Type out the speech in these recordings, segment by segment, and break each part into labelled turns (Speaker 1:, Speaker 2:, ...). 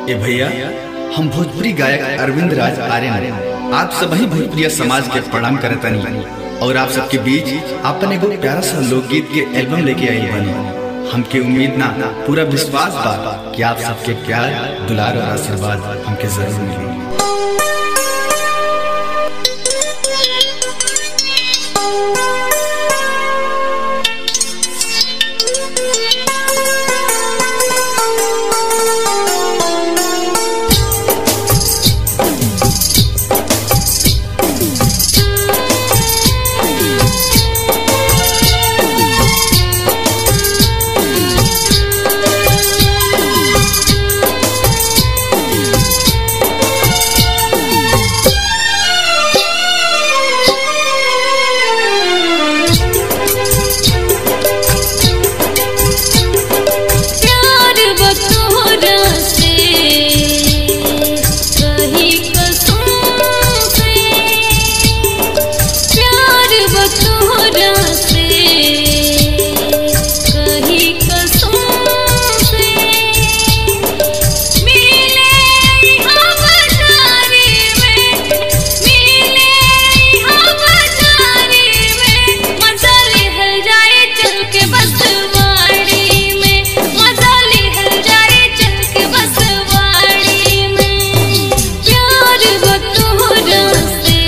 Speaker 1: ए भैया हम भोजपुरी गायक अरविंद राज आर्यन आप सभी भोजपुरिया समाज के प्रणाम करतनी और आप सबके बीच अपन एगो प्यारा सा लोकगीत के एल्बम लेके आई बनी हमके उम्मीद ना पूरा विश्वास बा कि आप सबके प्यार दुलार और आशीर्वाद हमके जरूर मिलेगी
Speaker 2: प्यार बतोरा से कही कसम से प्यार बतोरा से कही कसम से मिले हम जारी में मिले हम जारी में मजा ले जाए चल के बस वाड़ी में मजा ले जाए चल के बस वाड़ी में प्यार बतोरा से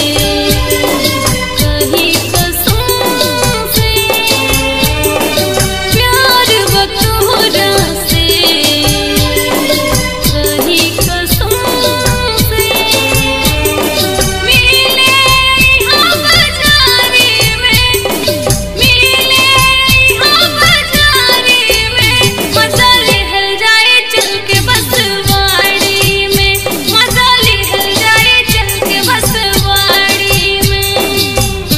Speaker 2: कही कसम से प्यार बतोरा से कही कसम से मिले हम जारी में मिले हम जारी में मजा ले जाए चल के बस वाड़ी में मजा ले जाए चल के बस वाड़ी में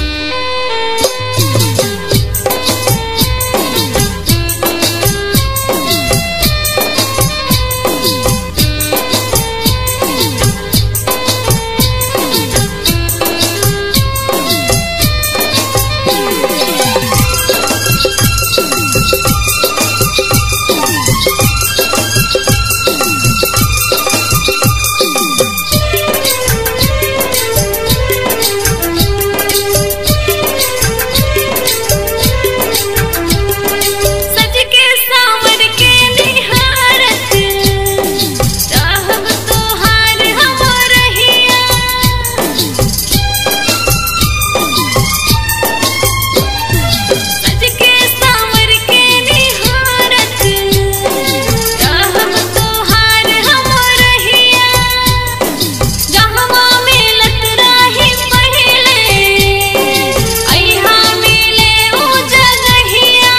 Speaker 2: सज के सावर के निहारत चाहब तोहार हम रहिया सज के सावर के निहारत चाहब तोहार हम रहिया जहवा मिलत राही पहिले अइहा मिले उ जगहिया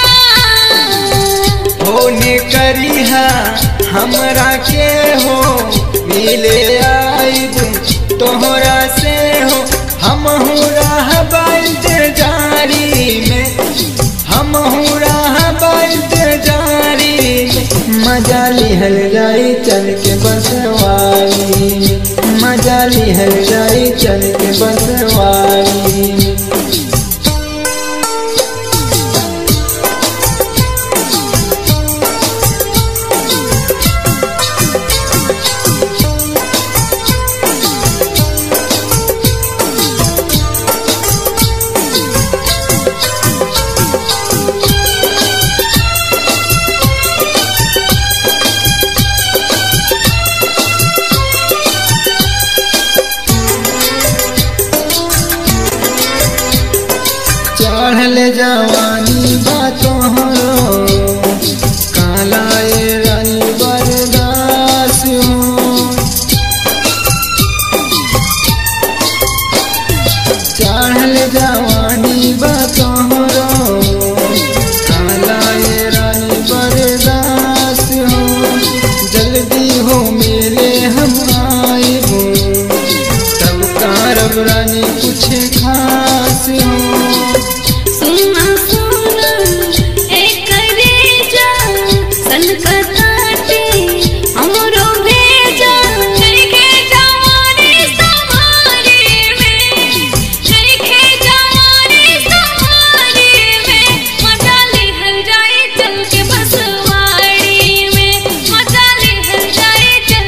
Speaker 3: होने करिहा हमरा के हो मिले आइब तोहरा से हो हम रहब जारी में हम रहब जारी में मजा लिहल जाई चल के बसवारी में मजा लिहल जाई चल के बसवारी में चढ़ल जवानी बा तोहरो काला ए रानी बरदास हो चढ़ल जवानी बा तोहरो काला ए रानी बरदास हो जल्दी हो मिले हम आइबो तब कारब रानी कुछ खास हो
Speaker 2: सुना सुना एक रेजा सनकताटे हमरो भेजा चरखे जवानी सवारी में चरखे जवानी सवारी में मजा ले जाए चल के बसवाड़ी में मजा ले जाए चल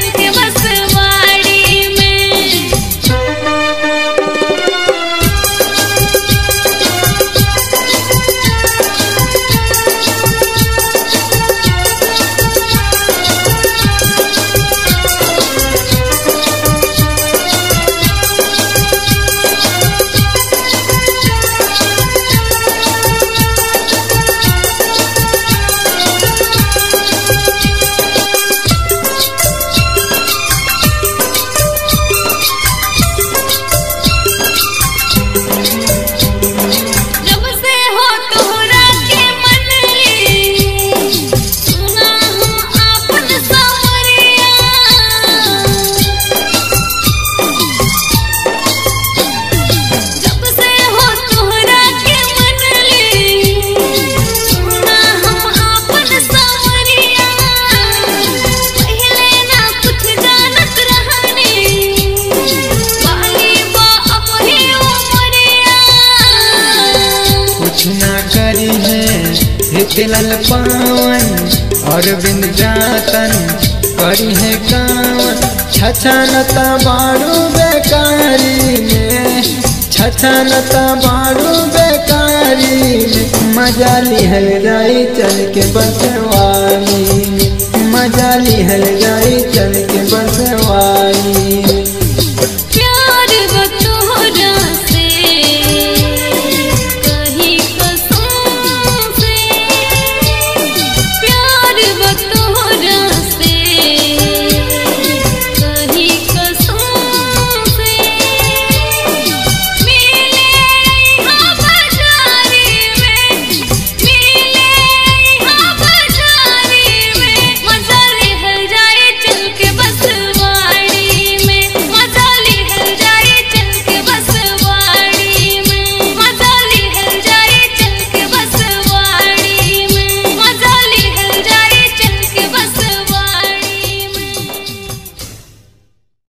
Speaker 3: मिथिलल पावन और बिंद जातन करी है कावन छछनता बाड़ू बेकारी में छछनता बाड़ू बेकारी में मजा लिहल जाई चल के बसवार